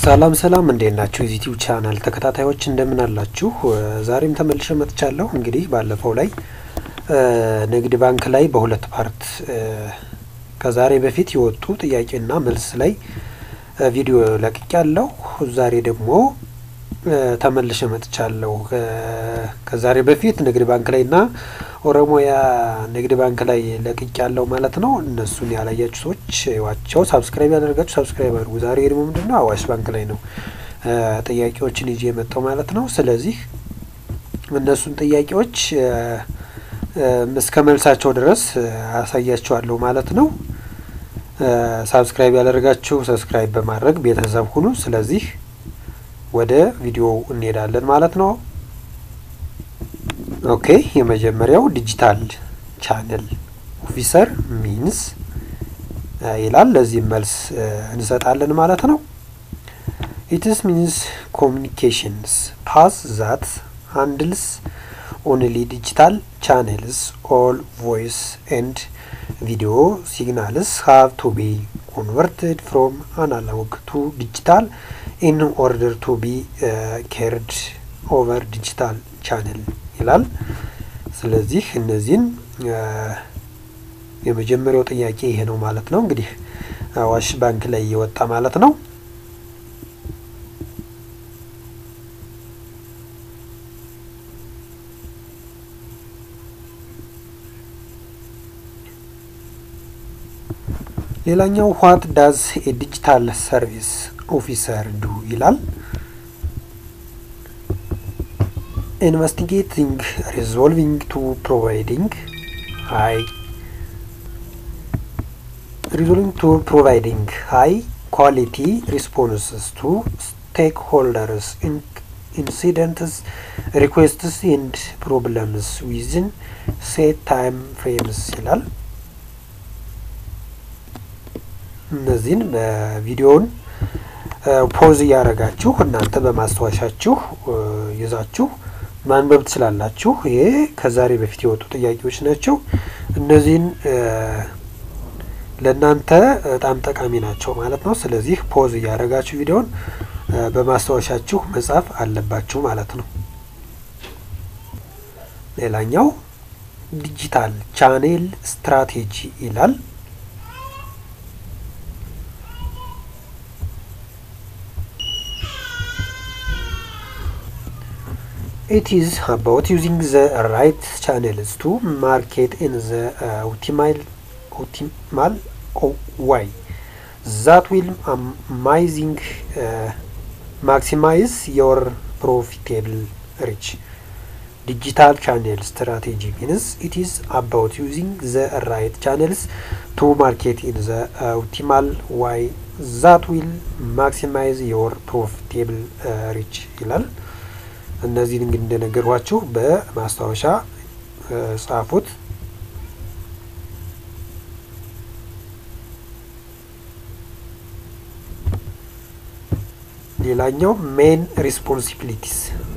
ሰላም ሰላም እንዴት ናችሁ? የዩቲዩብ ቻናል ተከታታዮች እንደምን አላችሁ? ዛሬም ተመልሼ መጥቻለሁ። እንግዲህ ባለፈው ላይ ንግድ ባንክ ላይ በሁለት ፓርት ከዛሬ በፊት የወጡ ጥያቄና መልስ ላይ ቪዲዮ ለቅቄ ያለሁ። ዛሬ ደግሞ ተመልሼ መጥቻለሁ። ከዛሬ በፊት ንግድ ባንክ ላይ እና ኦሮሞያ ንግድ ባንክ ላይ ለቅቄ ያለው ማለት ነው። እነሱን ያላያችሁ ሰዎች ዋቸው ሳብስክራይብ ያደረጋችሁ ሳብስክራይብ አድርጉ። ዛሬ ደግሞ ምንድን ነው አዋሽ ባንክ ላይ ነው ጥያቄዎችን ይዤ የመጣው ማለት ነው። ስለዚህ እነሱን ጥያቄዎች እስከ መልሳቸው ድረስ አሳያቸዋለሁ ማለት ነው። ሳብስክራይብ ያደረጋችሁ ሳብስክራይብ በማድረግ ቤተሰብ ሁኑ። ስለዚህ ወደ ቪዲዮ እንሄዳለን ማለት ነው። ኦኬ የመጀመሪያው ዲጂታል ቻነል ኦፊሰር ሚንስ ይላል። ለዚህም መልስ እንሰጣለን ማለት ነው። ኢትስ ሚንስ ኮሚኒኬሽንስ ፓስ ዛት ሃንድልስ ኦንሊ ዲጂታል ቻነልስ ኦል ቮይስ ኤንድ ቪዲዮ ሲግናልስ ሃቭ ቱ ቢ ኮንቨርትድ ፍሮም አናሎግ ቱ ዲጂታል ኢን ኦርደር ቱ ቢ ኬርድ ኦቨር ዲጂታል ቻነል ይላል። ስለዚህ እነዚህን የመጀመሪያው ጥያቄ ይሄ ነው ማለት ነው። እንግዲህ አዋሽ ባንክ ላይ የወጣ ማለት ነው። ሌላኛው ዋት ዳዝ የዲጂታል ሰርቪስ ኦፊሰር ዱ ይላል። ኢንቨስቲጌቲንግ ሪዞልቪንግ ቱ ፕሮቫይዲንግ ሀይ ሪዞልቪንግ ቱ ፕሮቫይዲንግ ሀይ ኳሊቲ ሪስፖንስስ ቱ ስቴክ ሆልደርስ ኢንሲደንትስ ሪኩዌስትስ ኤንድ ፕሮብለምስ ዊዝን ሴት ታይም ፍሬምስ ይላል። እነዚህን በቪዲዮውን ፖዝ እያደረጋችሁ እናንተ በማስታወሻችሁ ይዛችሁ ማንበብ ትችላላችሁ። ይሄ ከዛሬ በፊት የወጡ ጥያቄዎች ናቸው። እነዚህን ለእናንተ በጣም ጠቃሚ ናቸው ማለት ነው። ስለዚህ ፖዝ እያደረጋችሁ ቪዲዮውን በማስታወሻችሁ መጻፍ አለባችሁ ማለት ነው። ሌላኛው ዲጂታል ቻኔል ስትራቴጂ ይላል። It is about using the right channels to market in the uh, optimal, optimal way that will amazing, uh, maximize your profitable reach. Digital channel strategy means it is about using the right channels to market in the uh, optimal way that will maximize your profitable uh, reach ይላል። እነዚህን እንግዲህ እንደነገርኳችሁ በማስታወሻ ጻፉት። ሌላኛው ሜን ሪስፖንሲቢሊቲስ